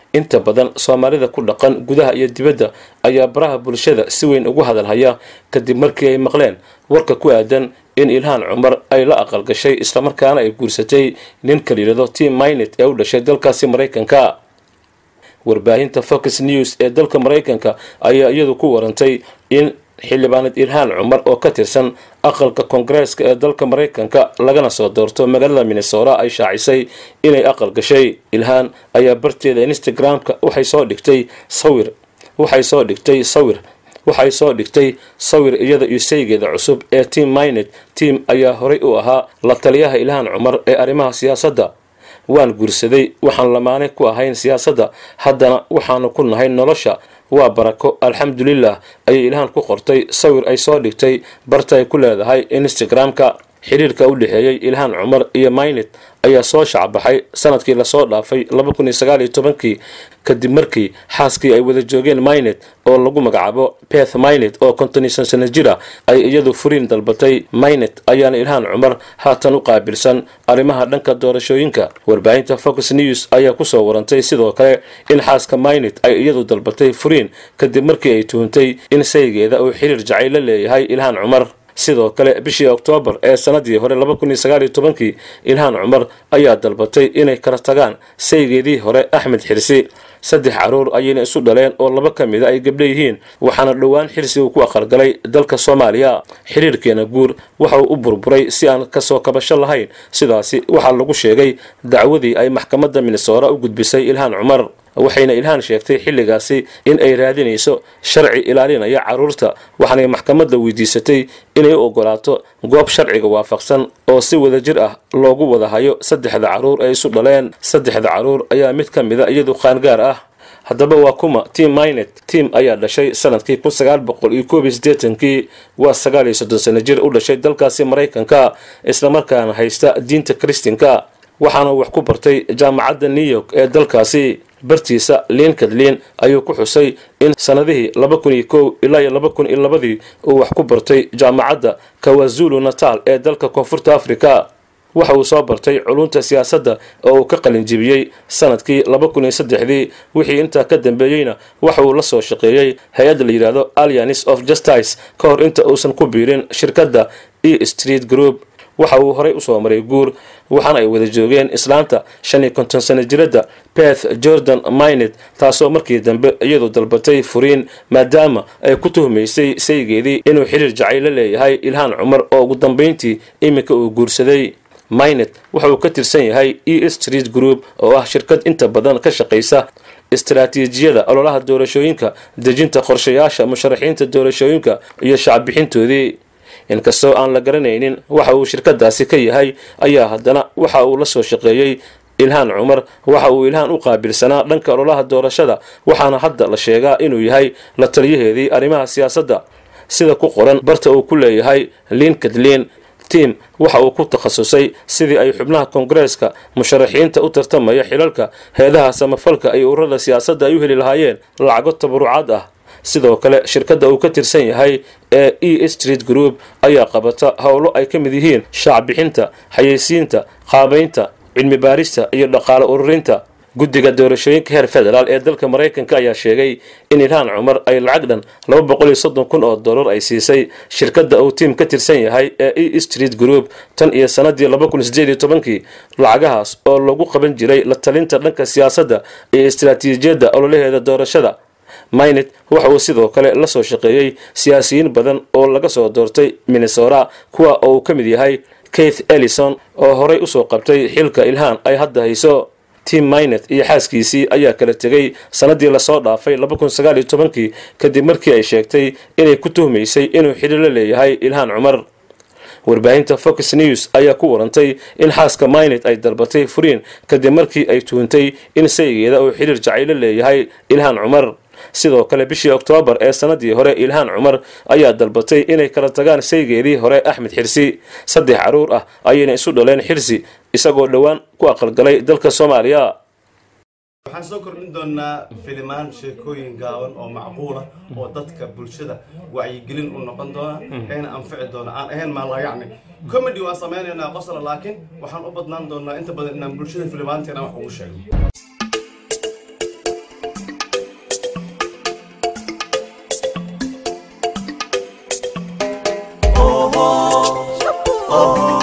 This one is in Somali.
inta badan soomaalida ku dhaqan gudaha iyo dibadda ayaa baraha bulshada si weyn ugu hadalhaya kadib markii ay maqleen warka ku aadan in ilhaan cumar ay la aqalgashay islamarkaana ay guursatay ninka layidhahdo tim minet ee u dhashay dalkaasi maraykanka warbaahinta fox news ee dalka maraykanka ayaa iyadu ku warantay in xildhibaanad ilhaan cumar oo ka tirsan aqalka koongareeska ee dalka maraykanka lagana soo doorto magaalada minnesora ay shaacisay inay aqal gashay ilhaan ayaa barteeda instagram-ka waxay soo dhigtay sawir waxay soo dhigtay sawir waxay soo dhigtay sawir iyada iyo saygeeda cusub ee tim minet tim ayaa horay u ahaa la taliyaha ilhaan cumar ee arrimaha siyaasadda waan guursaday waxaan lamaane ku ahayn siyaasadda haddana waxaanu ku nahay nolosha waa barako alxamdulilah ayay ilhaan ku qortay sawir ay soo dhigtay barta ay ku leedahay instagram-ka xiriirka u dhexeeyey ilhaan cumar iyo minet ayaa soo shacbaxay sanadkii lasoo dhaafay kii kadib markii xaaskii ay wada joogeen minet oo lagu magacaabo beth minet oo kontoniysan sano jira ay iyadu furiin dalbatay minet ayaana ilhaan cumar haatan u qaabilsan arrimaha dhanka doorashooyinka warbaahinta fox news ayaa kusoo warantay sidoo kale in xaaska minet ay iyadu dalbatay furiin kadib markii ay tuhuntay in saygeeda uu xiriir jacayl la leeyahay ilhaan cumar sidoo kale bishii oktoobar ee sanadii hore kii ilhaan cumar ayaa dalbatay inay kala tagaan saygeedii hore axmed xirsi saddex caruur ayayna isu dhaleen oo laba ka mida ay gabdho yihiin waxaana dhowaan xirsi uu ku aqalgalay dalka soomaaliya xiriirkeena guur waxa uu u burburay si aan kasoo kabasho lahayn sidaasi waxaa lagu sheegay dacwadii ay maxkamadda minnesora u gudbisay ilhaan cumar waxayna ilhaan sheegtay xilligaasi in ay raadinayso sharci ilaalinaya carruurta waxaanay maxkamadda weydiisatay inay u ogolaato goob sharciga waafaqsan oo si wada jir ah loogu wada hayo saddexda carruur ee isu dhaleen saddexda carruur ayaa mid ka mida iyadu qaangaar ah haddaba waa kuma tim minet tim ayaa dhashay sanadkii kii waa sagaaliyo soddon sano jir u dhashay dalkaasi maraykanka islamarkaana haysta diinta kristinka waxaana wax ku bartay jaamacadda new york ee dalkaasi bartiisa linkadlin ayuu ku xusay in sanadihii ilaa iyo labadii uu wax ku bartay jaamacadda kawazulu natal ee dalka koonfurta africa waxa uu soo bartay culunta siyaasadda oo uu ka qalinjibiyey sanadkii dii wixii intaa ka dambeeyeyna waxa uu la soo shaqeeyey hay-adda la yidhaahdo allianis of justice ka hor inta uusan ku biirin shirkadda e street group waxa uu horay usoo maray guur waxaana ay wada joogeen islaanta shan iyo konton sano jiradda beth jordan minet taasoo markii dambe iyadu dalbatay furiin maadaama ay ku tuhmaysay saygeedii inuu xiriir jacayl la leeyahay ilhaan cumar oo ugu dambayntii iminka uu guursaday minet waxa uu ka tirsan yahay e street group oo ah shirkad inta badan ka shaqaysa istaraatiijiyada ololaha doorashooyinka dejinta qorshayaasha musharaxiinta doorashooyinka iyo shacbixintoodii inkastoo aan la garanaynin waxa uu shirkadaasi ka yahay ayaa haddana waxa uu la soo shaqeeyey ilhaan cumar waxa uu ilhaan u qaabilsanaa dhanka ololaha doorashada waxaana hadda la sheegaa inuu yahay la taliyaheedii arrimaha siyaasadda sida ku qoran barta uu ku leeyahay linkadlin tim waxa uu ku takhasusay sidii ay xubnaha koongareeska musharaxiinta u tartamaya xilalka heedaha samafalka iyo ururada siyaasadda ay u heli lahaayeen lacago tabarucaad ah sidoo kale shirkadda uu ka tirsan yahay ee e street group ayaa qabata howlo ay ka mid yihiin shaacbixinta xayeysiinta qaabaynta cilmi baarista iyo dhaqaale ururinta guddiga doorashooyinka heer federaal ee dalka maraykanka ayaa sheegay in ilhaan cumar ay lacag dhan kun oo dollar ay siisay shirkadda uu tiim ka tirsan yahay ee e street group tan iyo sanadii kii lacagahaas oo lagu qaban jiray la talinta dhanka siyaasadda iyo istaraatiijiyadda ololaheeda doorashada minet waxa uu sidoo kale la soo shaqeeyey siyaasiyiin badan oo laga soo doortay minnesora kuwa oo uu ka mid yahay keith ellison oo horay usoo qabtay xilka ilhaan ay hadda hayso tim minet iyo xaaskiisii ayaa kala tegay sanadii lasoo dhaafay kii kadib markii ay sheegtay inay ku tuhmaysay inuu xidhiir la leeyahay ilhaan cumar warbaahinta fox news ayaa ku warantay in xaaska minet ay dalbatay furiin kadib markii ay tuhuntay in saygeeda uu xidhiir jacaylo leeyahay ilhaan cumar sidoo kale bishii oktoobar ee sanadii hore ilhaan cumar ayaa dalbatay inay kala tagaan saygeedii hore axmed xirsi saddex caruur ah ayayna isu dhaleen xirsi isagoo dhowaan ku aqalgalay dalka soomaaliya waxaan soo kordhin doonaa filimaan sheekooyin gaaban oo macquula oo dadka bulshada wacyigelin u noqon doona eena anfici doona aan ahayn maalayacni comedy waan samaynaynaa qosla laakiin waxaan u badnaan doonaa inta badan inaan bulshada filimaanteena wax ugu sheegno oh